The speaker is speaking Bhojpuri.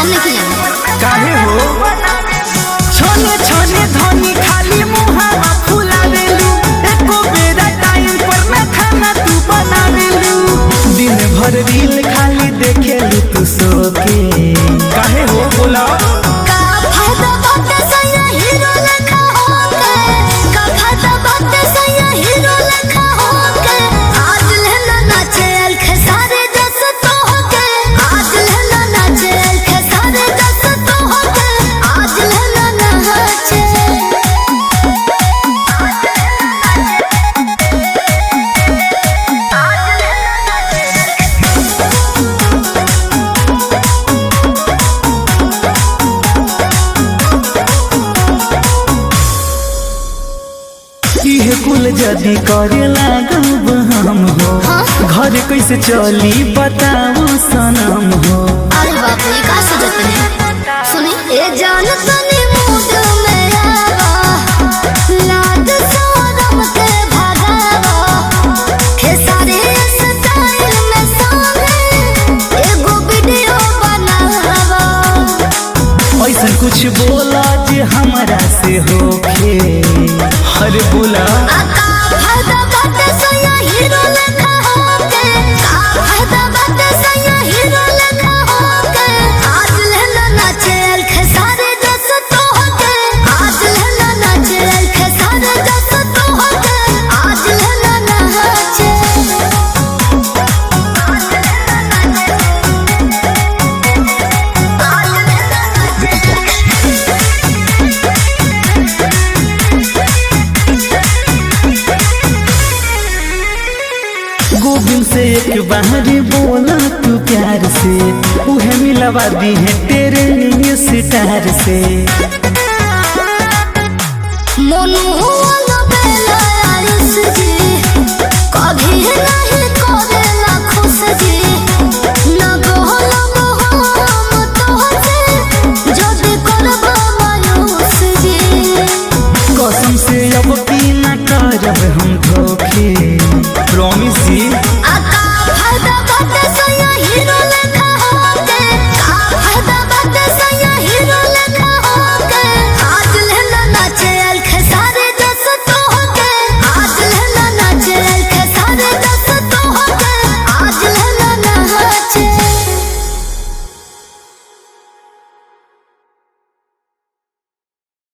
नहीं जाना काहे हो छोने छोने धनी खाली मुहावा फुलावेलू एको बेरा टाइम पर ना खाना तू बनावेलू दिन भर रील खाली देखेलू तू सो के काहे हो बोला का फायदा बात सया हीरो लखा होके का फायदा बात सया हीरो लखा होके आज लेना नाचे अलख सारे दस तो होके आज लेना नाचे अलख सारे दस तो होके आज लेना नाचे इहे कुल जदी करे लागब हम हो घर कैसे चली बताओ सनम हो अरे बाप रे का सोचत ने सुनी ए जान तनी मूड में आवा लाद सोरम के भगावा हे सारे स्टाइल में सारे एगो वीडियो बनावा ऐसा कुछ बोला जे हमरा से होखे हर बोला आका फायदा बात सया हीरो लखा होके का फायदा बात सया हीरो लखा होके आज लेना नाचे अलख सारे दस तो होके आज लेना नाचे अलख सारे दस तो होके आज लेना नाचे गोविंद से एक बार बोला तू प्यार से उहे मिलवा दी है तेरे लिए सितार से मोनू वाला बेला आयुष जी कभी नहीं